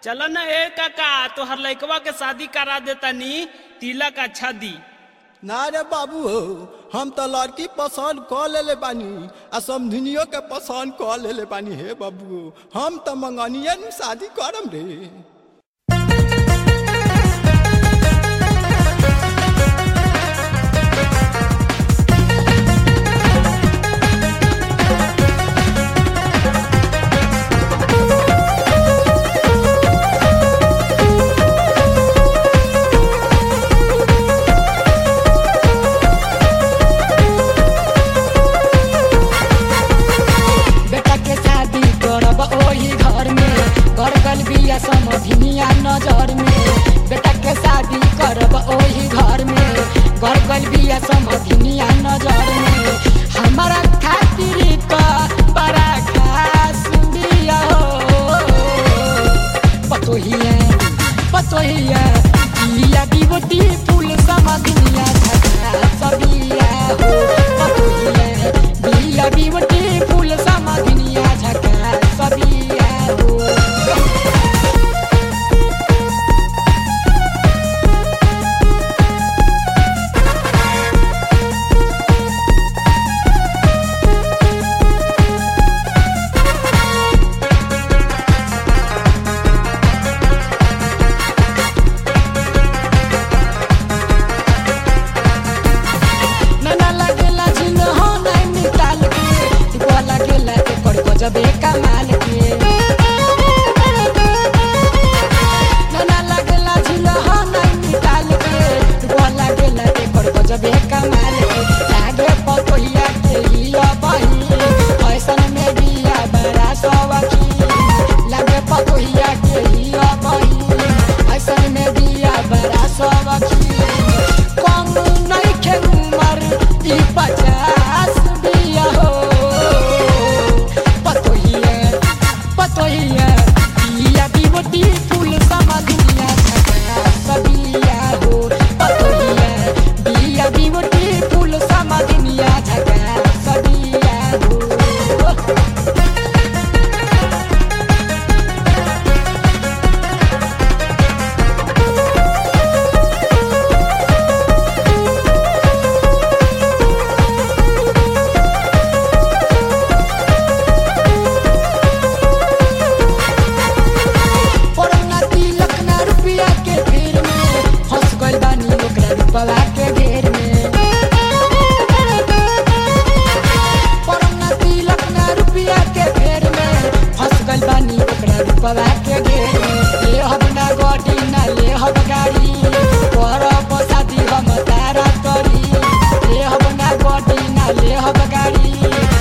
चलो ना ए काका तोहर लइकवा के शादी करा देतानी तिलक अच्छा दी ना रे बाबू हो हम तो लड़की पसंद क लेले बानी आ समधिनियो के पसंद क लेले बानी हे बाबू हम तो मंगनिए न शादी करम रे बेटा के शादी करब ओही घर में कर गल बिया समधिनिया नजर में बेटा के शादी करब ओही घर में कर गल बिया समधिनिया नजर में हमारा खातिर का बड़ा खास बिया हो पतोहिया पतोहिया बिया बिबटी फूल समधिनिया झका सबिया हो पतोहिया बिया बिबटी फूल समधिनिया झका सबिया हो नैना लगेला झिन हो नहीं निकाल के दुआ लगेला एकर गजबे कमाल के नैना लगेला झिन हो नहीं निकाल के दुआ लगेला एकर गजबे कमाल के लागे पतोहिया के हिया बही ऐसन में बिया बड़ा सवकी लागे पतोहिया के हिया बही ऐसन में बिया बड़ा सवकी कम नहीं खे उमर ई पचास बिया हो पतोहिया पतोहिया बिया बिबटी फूल समधिया झका सबिया हो पतोहिया बिया बिबटी फूल समधिया झका सबिया हो पड़ौना तिलक ना रुपया के फेर में फंस गइल बानी ओकरा रुपवा के घेर में पड़ौना तिलक ना रुपया के फेर में फंस गइल बानी ओकरा रुपवा के घेर में ले हब ना गाड़ी ना ले हब गाड़ी करब शादी हम तारा करी ले हब ना गाड़ी ना ले हब गाड़ी